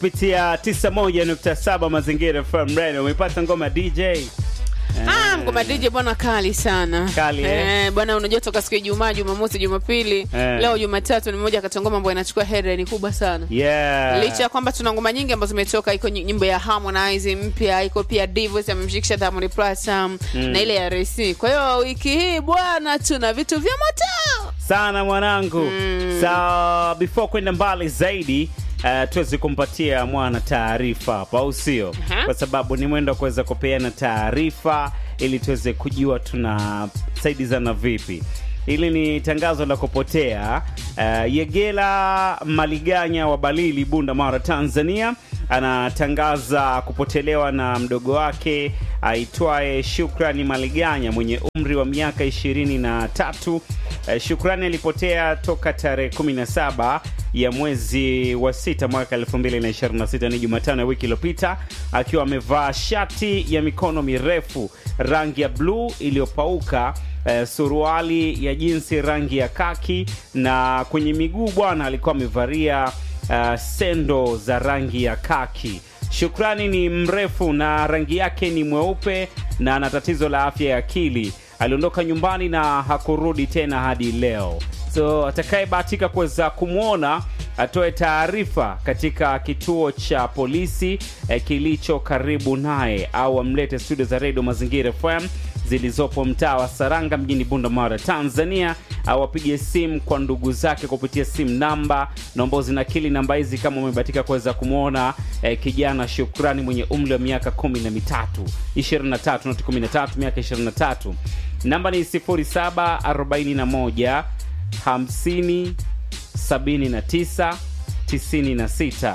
kupitia 91.7 Mazingira FM Radio. Umepata ngoma DJ Ah, ngoma DJ bwana kali sana. Kali, eh? eh bwana unajua toka siku ya Ijumaa, Jumamosi, Jumapili, Eh. leo Jumatatu ni moja kati ya ngoma ambayo inachukua headline kubwa sana. yeah. Licha ya kwamba tuna ngoma nyingi ambazo zimetoka, iko ny- nyimbo ya Harmonize mpya, iko pia Divos amemshikisha Diamond Platnumz na ile ya RC. Kwa hiyo wiki hii bwana tuna vitu vya moto. sana mwanangu so before kwenda mbali zaidi Uh, tuweze kumpatia mwana taarifa hapa au sio Aha. kwa sababu ni mwendo wa kuweza kupeana taarifa ili tuweze kujua tunasaidizana vipi hili ni tangazo la kupotea uh, yegela maliganya wa balili bunda mara tanzania anatangaza kupotelewa na mdogo wake aitwaye Shukrani Maliganya mwenye umri wa miaka ishirini na tatu. Eh, Shukrani alipotea toka tarehe 17 ya mwezi wa sita mwaka 2026 ni Jumatano ya wiki iliyopita, akiwa amevaa shati ya mikono mirefu rangi ya bluu iliyopauka eh, suruali ya jinsi rangi ya kaki na kwenye miguu bwana alikuwa amevalia uh, sendo za rangi ya kaki. Shukrani ni mrefu na rangi yake ni mweupe na ana tatizo la afya ya akili. Aliondoka nyumbani na hakurudi tena hadi leo. So atakayebahatika kuweza kumwona atoe taarifa katika kituo cha polisi eh, kilicho karibu naye au amlete studio za redio Mazingira FM zilizopo mtaa wa Saranga mjini Bunda Tanzania, au apige simu kwa ndugu zake kupitia simu namba naomba zinakili namba hizi kama umebahatika kuweza kumwona eh, kijana Shukrani mwenye umri wa miaka kumi na mitatu 23 noti 13 miaka 23. Namba ni 0741 50 79 96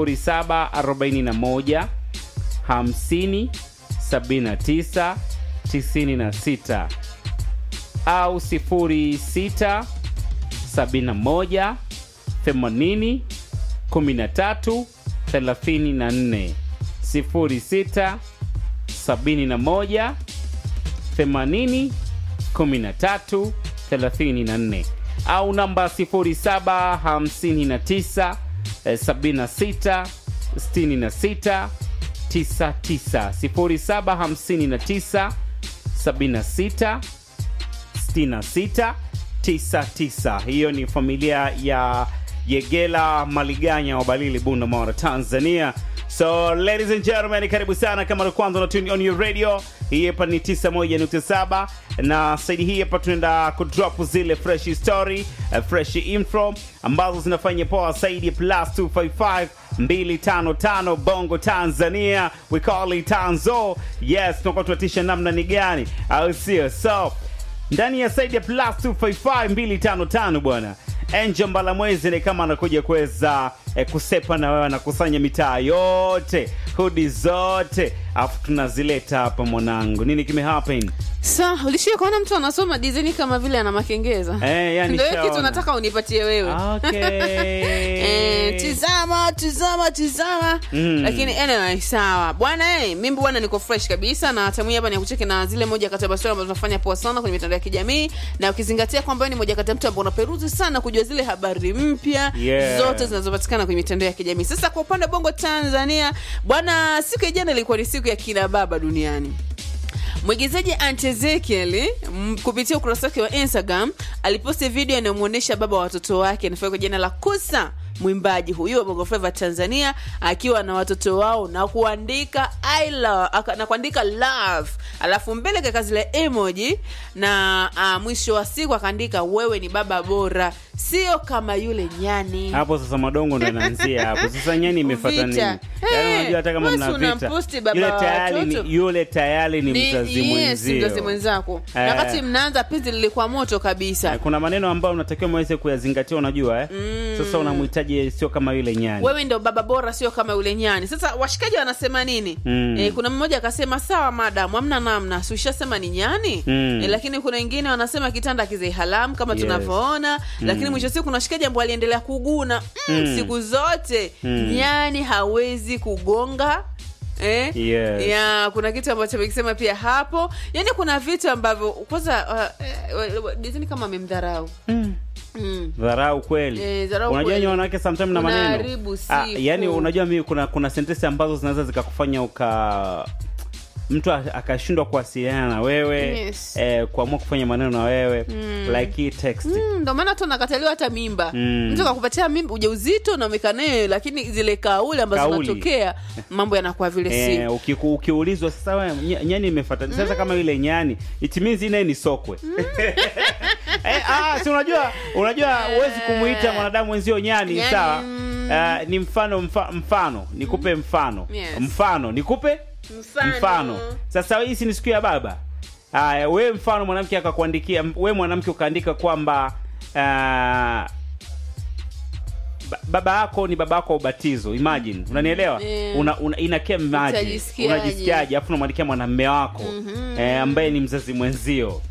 0741 50 79 96 au 06 71 80 13 34 06 71 80 13 34 au namba 0759 eh, 76 66 99 0759 76 66 99. Hiyo ni familia ya Yegela Maliganya wa Balili, Bunda, Mara, Tanzania. So ladies and gentlemen, karibu sana kama ndo kwanza una tune on your radio. Hii hapa ni 91.7 na saidi hii hapa tunaenda kudrop zile fresh story, uh, fresh info ambazo zinafanya poa saidi ya plus 255 255 Bongo Tanzania, we call it Tanzo. Yes, tunakuwa tunatisha namna ni gani, au sio? So ndani ya saidi ya plus 255 255 bwana Angel Mbalamwezi ni kama anakuja kuweza eh, kusepa na wewe anakusanya mitaa yote hudi zote afu tunazileta hapa mwanangu nini kimehappen Sa, ulishia kuona mtu anasoma design kama vile ana makengeza. Eh, yani Ndio hiyo kitu shaona. nataka unipatie wewe. okay. Eh, tizama tizama tizama Mm. lakini anyway sawa bwana eh, mimi bwana niko fresh kabisa na tamu hii hapa ni ya kucheki na zile moja kati ya basura ambazo tunafanya poa sana kwenye mitandao ya kijamii na ukizingatia kwamba wewe ni moja kati ya mtu ambao unaperuzi sana kujua zile habari mpya Yeah. zote zinazopatikana kwenye mitandao ya kijamii sasa kwa upande wa bongo tanzania bwana siku ya jana ilikuwa ni siku ya kina baba duniani mwigizaji Aunt Ezekiel m- kupitia ukurasa wake wa Instagram aliposti video inayomwonyesha baba wa watoto wake anafanya kwa jina la Kusa mwimbaji huyu wa Bongo Flava Tanzania akiwa na watoto wao na kuandika I love, aka- na kuandika love alafu mbele kaka zile emoji na uh, mwisho wa siku akaandika wewe ni baba bora sio kama yule nyani hapo sasa madongo ndo anaanzia hapo sasa nyani imefuata nini Vita. Yaani Eh, unajua hata kama basi mna vita unamposti baba yule wa tayari watoto. ni, yule tayari ni Ni- mzazi yes, mwenzio mzazi mwenzako na Eh. wakati mnaanza penzi lilikuwa moto kabisa Eh, kuna maneno ambayo unatakiwa mweze kuyazingatia unajua eh? sasa unamhitaji sio kama yule nyani wewe ndo baba bora sio kama yule nyani sasa washikaji wanasema nini Mm. e, kuna mmoja akasema sawa madam amna namna si ushasema ni nyani Mm. e, lakini kuna wengine wanasema kitanda kizee halamu kama Yes. tunavyoona lakini mwisho wa siku kuna washikaji ambao aliendelea kuguna mm, Mm. siku zote Mm. nyani hawezi kugonga eh? Yes. ya kuna kitu ambacho amekisema pia hapo yani kuna vitu ambavyo kwanza uh, uh, dizini kama amemdharau mm. dharau kweli Eh, dharau unajua kweli. nyinyi wanawake sometimes na maneno Unaharibu ah, siku. yani unajua mimi kuna kuna sentensi ambazo zinaweza zikakufanya uka mtu a- akashindwa kuwasiliana na wewe Yes. eh, kuamua kufanya maneno na wewe like hii text Mm, ndo maana tu nakataliwa hata mimba Mm. mtu akakupatia mimba ujauzito na umekaa naye lakini zile kauli ambazo Kauli. zinatokea mambo yanakuwa vile si Eh, ukiku- ukiulizwa sasa we, ny- nyani imefuata sasa kama yule nyani it means ile ni sokwe eh, ah, si unajua unajua huwezi kumuita mwanadamu wenzio nyani, Nyani, sawa mm. Ah, ni mfano mfa, mfano nikupe mfano Yes. mfano nikupe Mfano. mfano sasa hii si ni siku ya baba haya we mfano mwanamke akakuandikia we mwanamke ukaandika kwamba ah, ba- baba yako ni baba yako wa ubatizo imagine unanielewa Yeah. una, una, inakia maji Utajisikiaje? unajisikiaje afu unamwandikia mwanamme wako eh, ambaye ni mzazi mwenzio